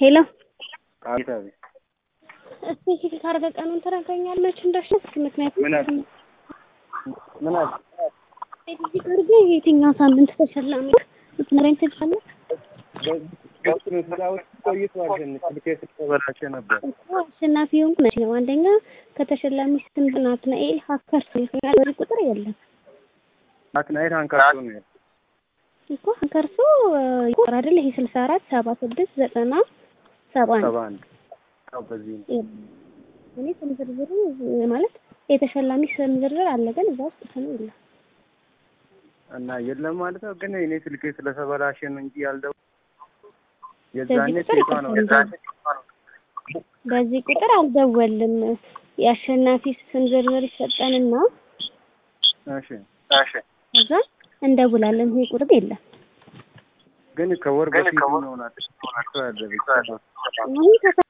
ሄሎ አቤት አቤት። እስፔሲፊክ አድርገህ ቀኑን ትነግረኛለህ መች እንደሸጥክ? ምክንያቱም ምን አለ ምን አለ ስፔሲፊክ አድርገህ የትኛው ሳምንት ተሸላሚ ልትነግረኝ ትችላለህ? ስራዎች ቆይቷል። ትንሽ ስልኬ ስለተበላሸ ነበር። እኮ አሸናፊ የሆንኩ መቼ ነው? አንደኛ ከተሸላሚ ስም ናትናኤል ሀከር ይገኛል። በዚህ ቁጥር የለም ናትናኤል አንካርቶ ነው ያለው። እኮ ሀከርሶ ቁጥር አይደል? ይሄ ስልሳ አራት ሰባ ስድስት ዘጠና ሰባ አንድ ሰባ አንድ አዎ፣ በዚህ ነው። እኔ ስም ዝርዝሩ ማለት የተሸላሚ ስም ዝርዝር አለ፣ ግን እዛ ውስጥ ስም የለም። እና የለም ማለት ነው። ግን እኔ ስልኬ ስለተበላሸ ነው እንጂ ያልደው የዛኔ ቁጥር ሴቷ ነው ይከፈላል። በዚህ ቁጥር አልደወልም። የአሸናፊ ስም ዝርዝር ይሰጠንና እሺ እሺ። ከዛ እንደውላለን። ይሄ ቁጥር የለም። ግን ከወር በፊት ነው ናት ያለ አሁን ከሰ